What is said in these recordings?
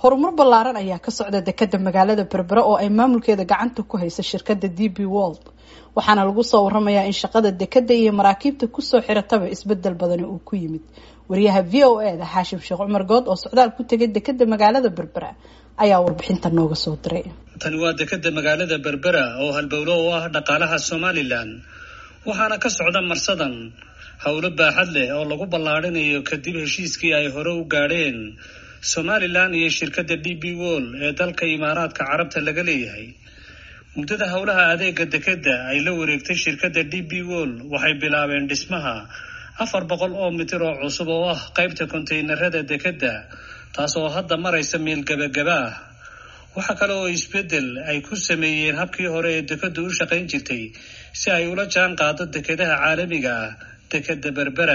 horumar ballaaran ayaa ka socda dekada magaalada berbera oo ay maamulkeeda gacanta ku haysa shirkada d b world waxaana lagu soo waramayaa in shaqada dekada iyo maraakiibta kusoo xirataba isbedel badani uu ku yimid wariyaha v o e da xaashim sheekh cumar good oo socdaal ku tegay dekada magaalada berbera ayaa warbixinta nooga soo diray tani waa dekada magaalada berbera oo halbowlo u ah dhaqaalaha somalilan waxaana ka socda marsadan howlo baaxad leh oo lagu ballaadhinayo kadib heshiiskii ay hore u gaadheen somalilan iyo shirkadda d b wol ee dalka imaaraadka carabta laga leeyahay muddada howlaha adeega dekeda ay la wareegtay shirkadda d b wol waxay bilaabeen dhismaha afar boqol oo mitir oo cusub oo ah qaybta kontaynarada dekeda taas oo hadda maraysa meel gebagaba ah waxa kale oo isbeddel ay ku sameeyeen habkii hore ee dekadu u shaqayn jirtay si ay ula jaan qaado dekedaha caalamiga ah dekeda berbera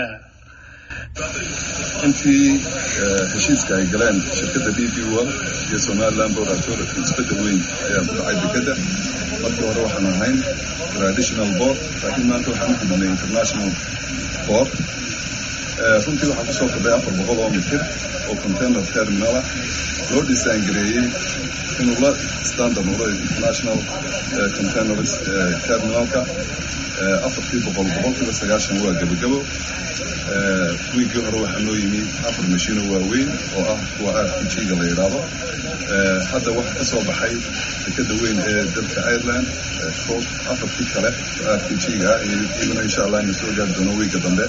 intii heshiiska ay galeen shirkadda d b wol iyo somaliland board authority isbedel weyn ayaa ku dhacay dekeda markii hore waxaan ahayn traditional board laakiin maanta waxaan u gudnay international board runtii waxaan kusoo kordhay afar boqol oo mitir oo container terminal ah loo dhisaan gareeyey inuu la standard noqdo international containers terminalka afartii boqol boqolkiiba sagaashan waa gebagabo wiigii hore waxaa noo yimi afar mashiino waaweyn oo ah kuwa r p g-ga la yidhaahdo hadda waxaa ka soo baxay dekada weyn ee dalka ireland koob afartii kale oo r p g-ga ah iyaguna insha allah ina soo gaari doono wiigga dambe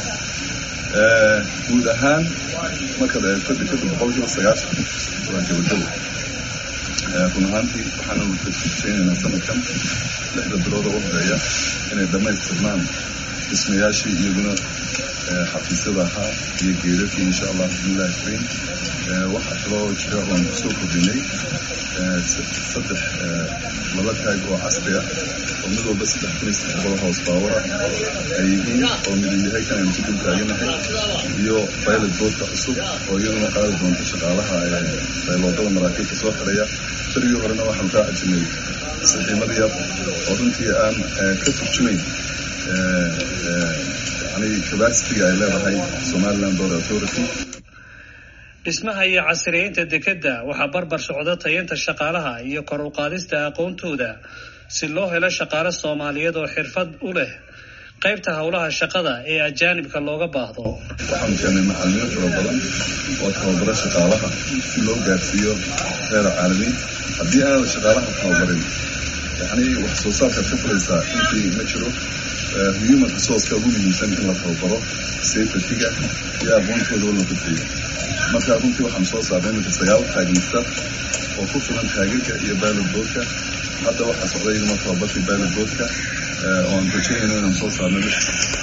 guud ahaan markaad eegto dekada boqolkiiba sagaashan waa gebagabo run ahaantii waxaana rajaynaynaa sanadkan lixda bilooda u horeeya inay dhammaystirnaan dhismayaashii iyaguna xafiisyada ahaa iyo geedadkii insha allah bismillahi kariim waxaa kaloo jira oon kusoo kordhinay saddex laba taag oo casri ah oo mid walba saddex kun iyo saddex boqol hoos baawar ah ay yihiin oo midu yahay kan aynu ku dul taaganahay iyo pilot boodka cusub oo iyaduna qaadi doonta shaqaalaha bayloodada maraakiibta soo xiraya berigii horena waxaanu kaa cajinay saxiimad yar oo runtii aan ka turjumayn yani cabacitiga ay leedahay somaliland board authority dhismaha iyo casriyeynta dekeda waxaa barbar socda tayeynta shaqaalaha iyo kor u qaadista aqoontooda si loo helo shaqaale soomaaliyeed oo xirfad u leh qaybta howlaha shaqada ee ajaanibka looga baahdo waxaanu keenay macalimiin fara badan oo tababara shaqaalaha si loo gaarsiiyo reer caalamiin haddii aanad shaqaalaha tababarin yani wax soo saarkaad ka fulaysaa intii ma jiro human resourceka ugu muhiimsan in la tababaro safetyga iyo aqoontooda oo la gudbiyo marka runtii waxaan soo saarnay iminka sagaal taagmister oo ku filan taagirka iyo pilot boodka hadda waxaa socday iduma tababarkii pilot boodka oo aan rajaynayno inaan soo saarno lix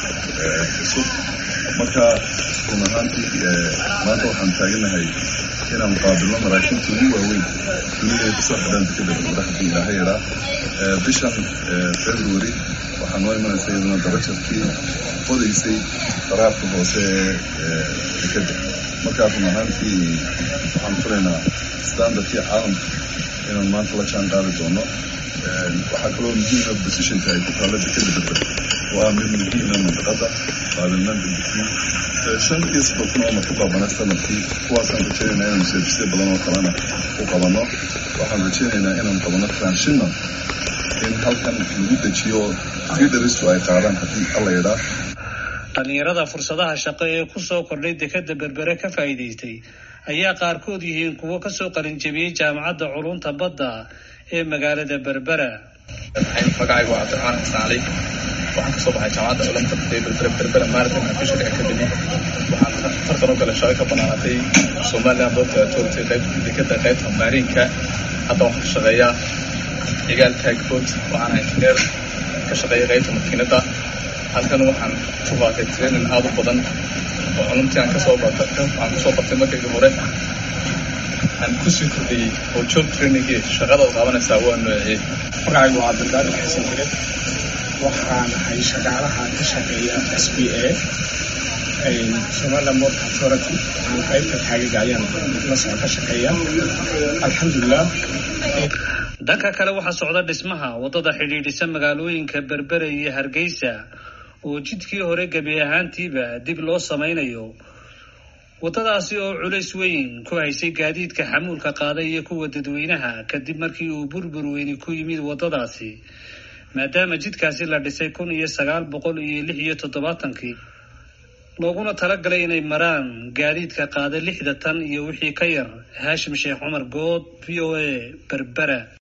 cusub marka run ahaantii maanta waxaan taaganahay inaan qaabilno maraakiibta ugu waaweyn dunida ay kusoo xidhaan dekada berbera haddii ilaaha yaraa bishan february waxaa noo imanaysa iyaduna darajarkii qodaysay qaraarka hoose ee dekada markaa run ahaantii waxaan filaynaa standardkii caalamka inaan maanta la jaan qaadi doono waxaa kaloo muhiima positionka ay ku taalla dekada berbera waa mid muhiima mantaqada qaabilnaan degdegii shan iyo soddon kun oo marku qaabana sanadkii kuwaasaan rajaynaynaa inaanu service badan oo kalena u qabanno waxaan rajaynaynaa inaanu qabanno transhina in halkan lagu dejiyo fiidaristu ay qaadaan haddii alla yidhaa dhalinyarada fursadaha shaqo ee kusoo kordhay dekeda berbere ka faa'iidaystay ayaa qaarkood yihiin kuwo kasoo qalinjabiyey jaamacadda culunta badda ee magaalada berbera magacaygu waa cabdiraxmaan xasan cali waxaan kasoo baxay jaamacadda culumta berbera berbera marathon and fishery academy waxaan tartan u galay shaqo ka banaanatay somaliland board authority qaybta dekeda qaybta maariinka hadda waxaan ka shaqeeyaa cigaal taagbood waxaan injineer ka shaqeeya qaybta makiinada halkan waxaan ku qaatay training aada u badan oo culumtii aan kasoo waxaan kusoo bartay markaygii hore aan kusii kordhiyey oo job trainingii shaqadaad qaabanaysaa waa noociyey magacaygu waa cabdilqaadir xasan jire waxaan ahay shaqaalaha ka shaqeeya s b a somaliland board authority waxaan qaybta taagaga ayaan lasoo ka shaqeeya alxamdulilah dhanka kale waxaa socda dhismaha waddada xidhiidhisa magaalooyinka berbere iyo hargeysa oo jidkii hore gebi ahaantiiba dib loo samaynayo waddadaasi oo culays weyn ku haysay gaadiidka xamuulka qaaday iyo kuwa dadweynaha kadib markii uu burbur weyni ku yimid waddadaasi maadaama jidkaasi la dhisay kun iyo sagaal boqol iyo lix iyo toddobaatankii looguna talagalay inay maraan gaadiidka qaada lixda tan iyo wixii ka yar haashim sheekh cumar good v o a berbera